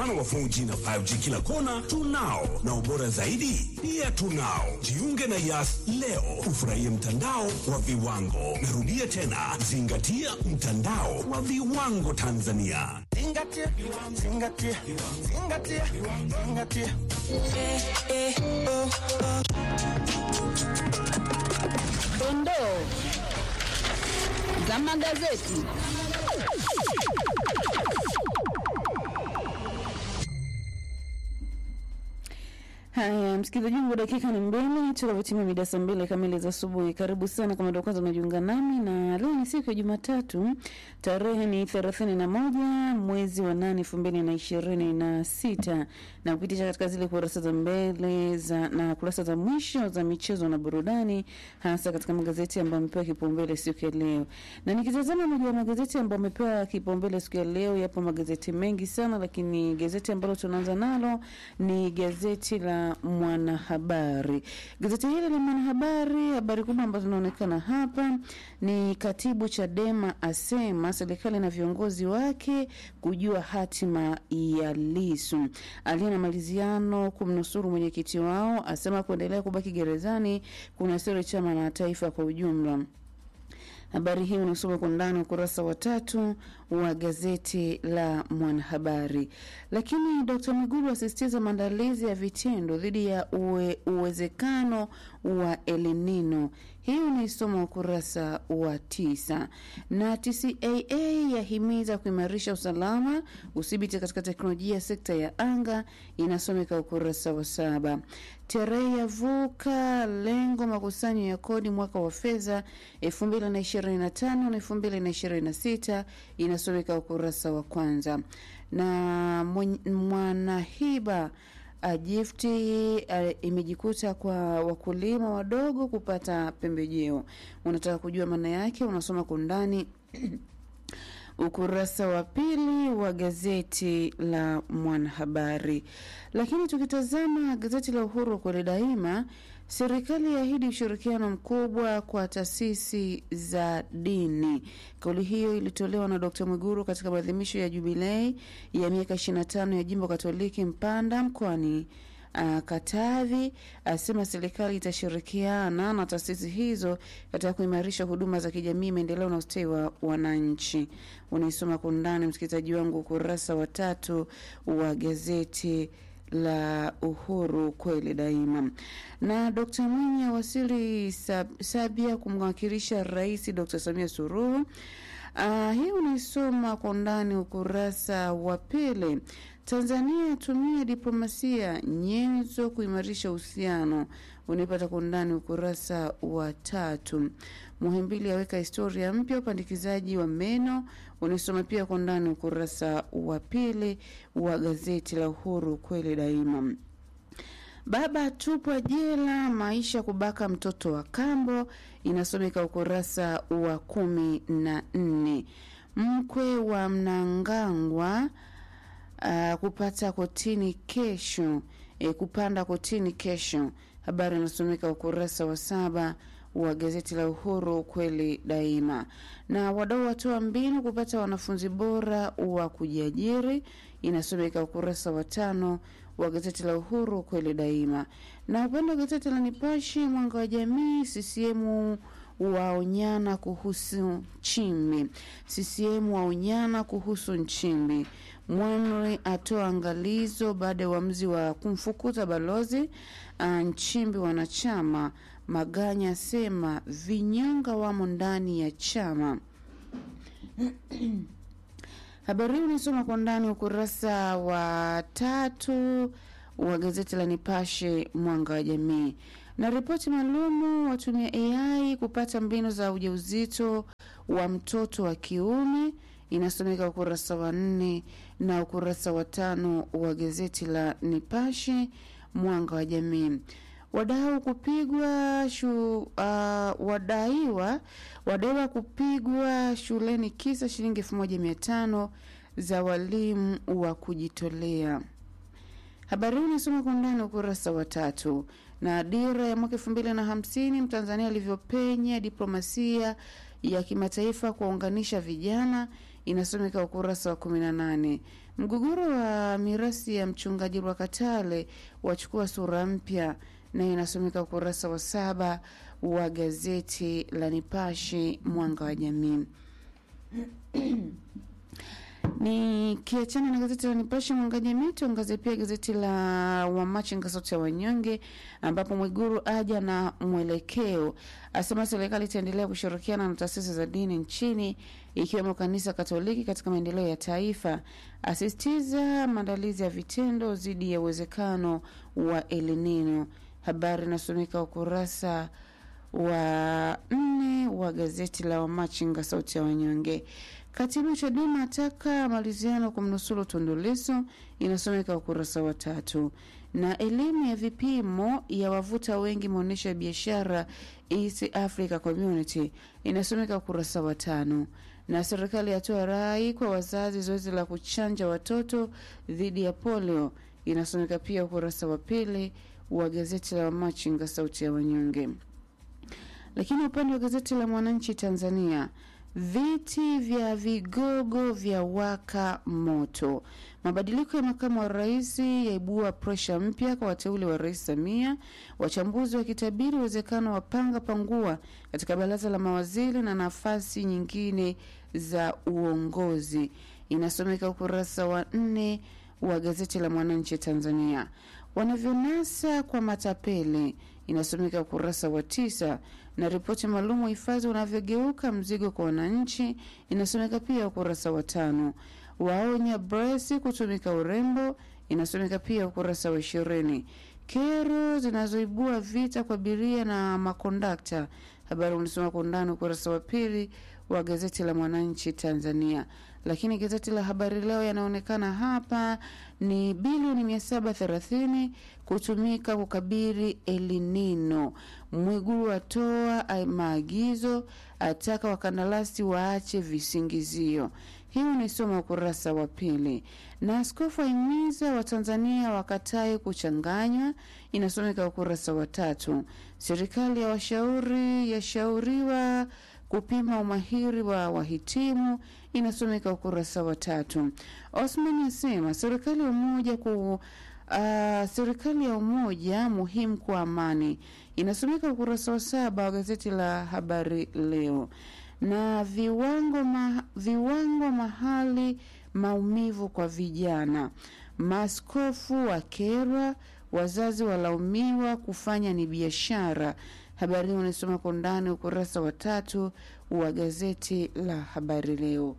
mfano wa 4G na 5G kila kona tunao, na ubora zaidi pia tunao. Jiunge na Yas leo ufurahie mtandao wa viwango. Narudia tena, zingatia mtandao wa viwango Tanzania. Zingatia, zingatia, zingatia, zingatia. Dondoo za magazeti. Haya, msikilizaji wangu, dakika ni mbili tunavyotimia mida saa mbili kamili za asubuhi. Karibu sana kama ndio kwanza unajiunga nami, na leo ni siku ya Jumatatu, tarehe ni thelathini na moja mwezi wa nane elfu mbili na ishirini na sita na kupitisha katika zile kurasa za mbele za na kurasa za mwisho za michezo na burudani, hasa katika magazeti ambayo amepewa kipaumbele siku ya leo. Na nikitazama moja ya magazeti ambayo amepewa kipaumbele siku ya leo, yapo magazeti mengi sana, lakini gazeti ambalo tunaanza nalo ni gazeti la Mwanahabari. Gazeti hili la Mwanahabari, habari kubwa ambazo zinaonekana hapa ni katibu Chadema asema serikali na viongozi wake kujua hatima ya Lisu. Aliye na maliziano kumnusuru mwenyekiti wao, asema kuendelea kubaki gerezani kuna siri chama na taifa kwa ujumla. Habari hii unasoma kwa ndani ukurasa wa tatu wa gazeti la Mwanahabari. Lakini Dkt. Mwigulu asisitiza maandalizi ya vitendo dhidi ya uwe, uwezekano wa El Nino. Hii unaisoma ukurasa wa tisa. Na TCAA yahimiza kuimarisha usalama udhibiti katika teknolojia sekta ya anga, inasomeka ukurasa wa saba. TRA yavuka lengo makusanyo ya kodi mwaka wa fedha 2025 na 2026 inasomeka ukurasa wa kwanza. Na Mwanahiba Jifti uh, imejikuta kwa wakulima wadogo kupata pembejeo. Unataka kujua maana yake, unasoma kwa undani ukurasa wa pili wa gazeti la Mwanahabari. Lakini tukitazama gazeti la Uhuru kweli daima, serikali yaahidi ushirikiano mkubwa kwa taasisi za dini. Kauli hiyo ilitolewa na Dkt. Mwiguru katika maadhimisho ya jubilei ya miaka 25 ya jimbo Katoliki Mpanda mkoani Uh, Katavi asema serikali itashirikiana na taasisi hizo katika kuimarisha huduma za kijamii, maendeleo na ustawi wa wananchi. Unaisoma kwa undani, msikilizaji wangu, ukurasa wa tatu wa gazeti la Uhuru kweli daima. Na Dkt. Mwinyi awasili sab, Sabia kumwakilisha Rais Dkt. Samia Suluhu. Uh, hii unaisoma kwa undani ukurasa wa pili. Tanzania yatumia diplomasia nyenzo kuimarisha uhusiano, unaipata kwa undani ukurasa wa tatu. Muhimbili aweka historia mpya upandikizaji wa meno, unaisoma pia kwa undani ukurasa wa pili wa gazeti la Uhuru kweli daima. Baba tupwa jela, maisha kubaka mtoto wa kambo, inasomeka ukurasa wa kumi na nne. Mkwe wa Mnangagwa uh, kupata kotini kesho e, kupanda kotini kesho. Habari inasomeka ukurasa wa saba wa gazeti la Uhuru kweli daima. Na wadau watoa mbinu kupata wanafunzi bora wa kujiajiri, inasomeka ukurasa wa tano wa gazeti la Uhuru kweli daima. Na upande wa gazeti la Nipashe mwanga wa jamii, CCM waonyana kuhusu Nchimbi. CCM waonyana kuhusu Nchimbi. Mwanri atoa angalizo baada ya uamuzi wa kumfukuza balozi Nchimbi wanachama. Maganya asema vinyonga wamo ndani ya chama. Habari hii unasoma kwa ndani ukurasa wa tatu wa gazeti la Nipashe mwanga wa jamii. Na ripoti maalumu watumia AI kupata mbinu za ujauzito wa mtoto wa kiume inasomeka ukurasa wa nne na ukurasa wa tano wa gazeti la Nipashe mwanga wa jamii. Wadau kupigwa shu, uh, wadaiwa wadaiwa kupigwa shuleni kisa shilingi elfu moja mia tano za walimu wa kujitolea. Habari hii inasoma kwa undani ukurasa wa tatu. Na dira ya mwaka elfu mbili na hamsini Mtanzania alivyopenya diplomasia ya kimataifa kuwaunganisha vijana inasomeka ukurasa wa 18. Mgogoro wa mirasi ya mchungaji Rwakatale wachukua sura mpya, na inasomeka ukurasa wa saba wa gazeti la Nipashe Mwanga wa Jamii. Nikiachana na gazeti la Nipashe Mwanga wa Jamii, tuangazie pia gazeti la Wamachinga Sauti ya Wanyonge, ambapo Mwiguru aja na mwelekeo, asema serikali itaendelea kushirikiana na taasisi za dini nchini ikiwemo kanisa Katoliki katika maendeleo ya taifa, asisitiza maandalizi ya vitendo dhidi ya uwezekano wa El Nino. Habari inasomeka ukurasa wa nne wa gazeti la Wamachinga Sauti ya Wanyonge. Katibu Chadema ataka maliziano kumnusuru Tundu Lissu, inasomeka ukurasa wa tatu. Na elimu ya vipimo ya wavuta wengi maonyesho ya biashara East Africa Community, inasomeka ukurasa wa tano. Na serikali yatoa rai kwa wazazi zoezi la kuchanja watoto dhidi ya polio, inasomeka pia ukurasa wa pili wa gazeti la Wamachinga Sauti ya Wanyonge. Lakini upande wa gazeti la Mwananchi Tanzania, viti vya vigogo vya waka moto. Mabadiliko ya makamu wa rais yaibua presha mpya kwa wateule wa rais Samia, wachambuzi wakitabiri uwezekano wa panga pangua katika baraza la mawaziri na nafasi nyingine za uongozi. Inasomeka ukurasa wa nne wa gazeti la Mwananchi Tanzania. Wanavyonasa kwa matapeli inasomeka ukurasa wa tisa na ripoti maalum uhifadhi unavyogeuka mzigo kwa wananchi inasomeka pia ukurasa wa tano. Waonya bresi kutumika urembo inasomeka pia ukurasa wa ishirini. Kero zinazoibua vita kwa abiria na makondakta, habari ulisoma kwa undani ukurasa wa pili wa gazeti la Mwananchi Tanzania. Lakini gazeti la Habari Leo yanaonekana hapa ni bilioni mia saba thelathini kutumika kukabiri elinino. Mwigulu atoa maagizo, ataka wakandarasi waache visingizio. Hii unaisoma ukurasa wa pili. Na askofu ahimiza Watanzania wakatae kuchanganywa, inasomeka ukurasa wa tatu. Serikali ya washauri yashauriwa kupima umahiri wa wahitimu inasomeka ukurasa wa tatu. Osman asema serikali ya umoja ku Uh, serikali ya umoja muhimu kwa amani inasomeka ukurasa wa saba wa gazeti la Habari Leo. Na viwango, ma, viwango mahali maumivu kwa vijana, maaskofu wakerwa, wazazi walaumiwa kufanya ni biashara. Habari hii unasoma kwa undani ukurasa wa tatu wa gazeti la Habari Leo.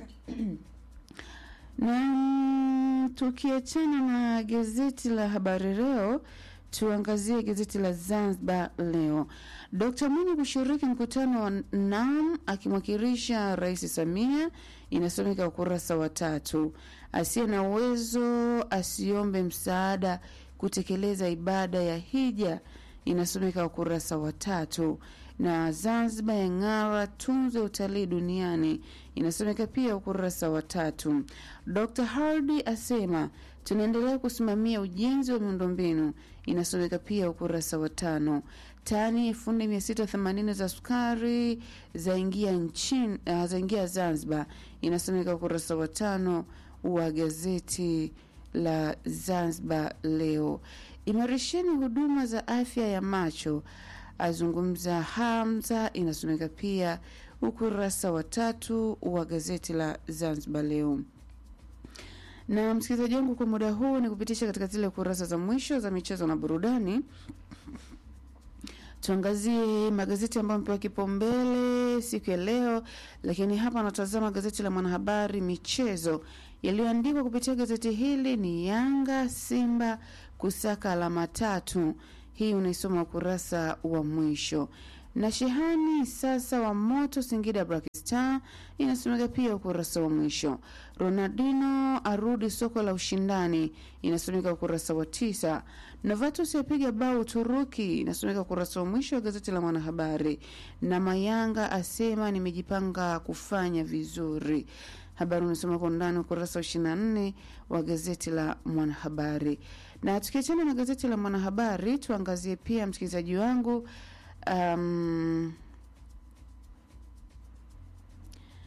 na tukiachana na gazeti la Habari Leo, tuangazie gazeti la Zanzibar Leo. Dkt Mwinyi kushiriki mkutano wa NAM akimwakilisha Rais Samia, inasomeka ukurasa wa tatu. Asiye na uwezo asiombe msaada kutekeleza ibada ya hija, inasomeka ukurasa wa tatu na Zanzibar ya ng'ara tunzo utalii duniani inasomeka pia ukurasa wa tatu. Dr Hardy asema tunaendelea kusimamia ujenzi wa miundombinu inasomeka pia ukurasa wa tano. Tani elfu nne mia sita themanini za sukari zaingia nchini uh, zaingia Zanzibar inasomeka ukurasa wa tano wa gazeti la Zanzibar Leo. Imarisheni huduma za afya ya macho azungumza Hamza, inasomeka pia ukurasa wa tatu wa gazeti la Zanzibar Leo. Na msikilizaji wangu, kwa muda huu ni kupitisha katika zile kurasa za mwisho za michezo na burudani. Tuangazie magazeti ambayo amepewa kipaumbele siku ya leo, lakini hapa anatazama gazeti la Mwanahabari michezo yaliyoandikwa kupitia gazeti hili ni Yanga Simba kusaka alama tatu. Hii unaisoma ukurasa wa mwisho. Na shehani sasa wa moto Singida Black Star inasomeka pia ukurasa wa mwisho. Ronaldinho arudi soko la ushindani inasomeka ukurasa wa tisa. Novatus yapiga bao Uturuki inasomeka ukurasa wa mwisho wa gazeti la Mwanahabari. Na Mayanga asema nimejipanga kufanya vizuri habari unasoma kwa undani ukurasa wa ishirini na nne wa gazeti la Mwanahabari. Na tukiachana na gazeti la Mwanahabari, tuangazie pia msikilizaji wangu um,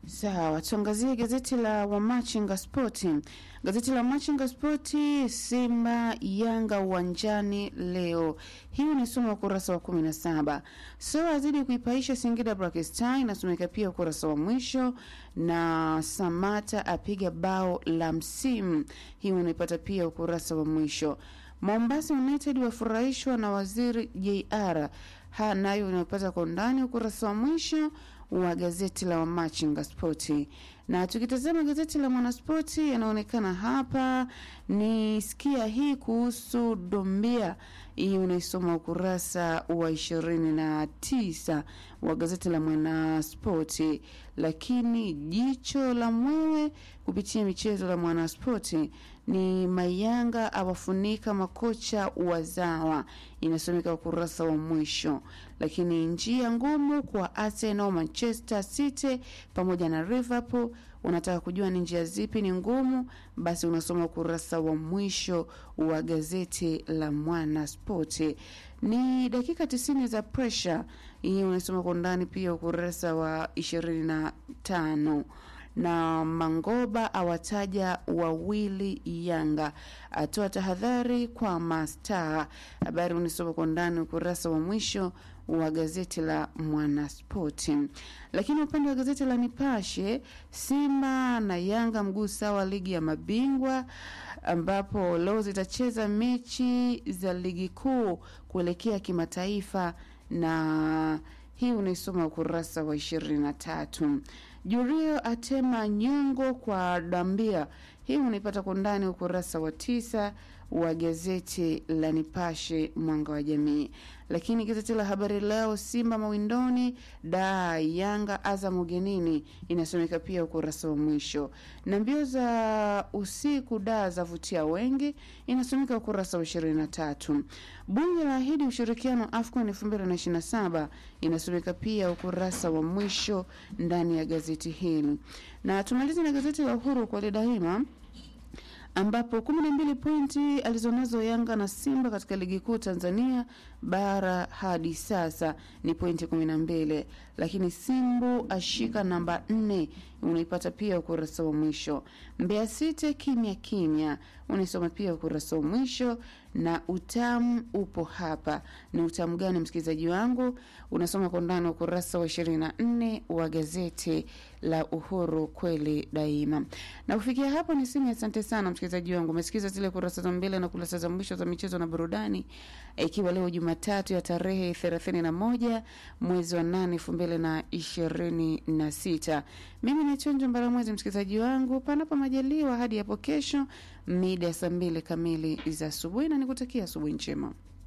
Sawa, tuangazie gazeti la Wamachinga Spoti. Gazeti la Wamachinga Spoti, Simba Yanga uwanjani leo. Hii ni soma ukurasa wa kumi na saba. So azidi kuipaisha Singida Black Star, inasomeka pia ukurasa wa mwisho, na Samata apiga bao la msimu. Hii unaipata pia ukurasa wa mwisho. Mombasa United wafurahishwa na waziri JR. Ha, nayo unapata kwa undani ukurasa wa mwisho wa gazeti la Wamachinga Spoti. Na tukitazama gazeti la Mwanaspoti, yanaonekana hapa ni sikia hii kuhusu Dombia. Hii unaisoma ukurasa wa ishirini na tisa wa gazeti la Mwanaspoti. Lakini jicho la mwewe kupitia michezo la Mwanaspoti ni Mayanga awafunika makocha wazawa, inasomeka ukurasa wa mwisho. Lakini njia ngumu kwa Arsenal, Manchester City pamoja na Liverpool. Unataka kujua ni njia zipi ni ngumu? Basi unasoma ukurasa wa mwisho wa gazeti la Mwana Spoti. Ni dakika tisini za pressure, hii unasoma kwa undani pia ukurasa wa ishirini na tano na Mangoba awataja wawili Yanga, atoa tahadhari kwa mastaa. Habari unisoma kwa ndani ukurasa wa mwisho wa gazeti la Mwanaspoti. Lakini upande wa gazeti la Nipashe, Simba na Yanga mguu sawa ligi ya mabingwa, ambapo leo zitacheza mechi za ligi kuu kuelekea kimataifa na hii unaisoma ukurasa wa ishirini na tatu. Jurio atema nyongo kwa Dambia, hii unaipata kwa ndani ukurasa wa tisa wa gazeti la Nipashe mwanga wa jamii. Lakini gazeti la Habari Leo, Simba mawindoni, da Yanga Azam ugenini, inasomeka pia ukurasa wa mwisho. Na mbio za usiku da zavutia wengi, inasomeka ukurasa wa ishirini na tatu. Bunge la ahidi ushirikiano AFCON elfu mbili na ishirini na saba inasomeka pia ukurasa wa mwisho ndani ya gazeti hili. Na tumalize na gazeti la Uhuru kwa daima ambapo kumi na mbili pointi alizonazo Yanga na Simba katika ligi kuu Tanzania bara hadi sasa ni pointi kumi na mbili, lakini Simbu ashika namba nne, unaipata pia ukurasa wa mwisho. Mbeya City kimya kimya, unaisoma pia ukurasa wa mwisho, na utamu upo hapa. Ni utamu gani, msikilizaji wangu? Unasoma kwa ndani ukurasa wa ishirini na nne wa gazeti la Uhuru kweli daima. Na kufikia hapo ni simu. Asante sana msikilizaji wangu, umesikiza zile kurasa za mbele na kurasa za mwisho za michezo na burudani, ikiwa leo Jumatatu ya tarehe thelathini na moja mwezi wa nane elfu mbili na ishirini na sita. Mimi ni Chonjo Mbaramwezi, msikilizaji wangu, panapo majaliwa hadi hapo kesho mida ya saa mbili kamili za asubuhi, na nikutakia asubuhi njema.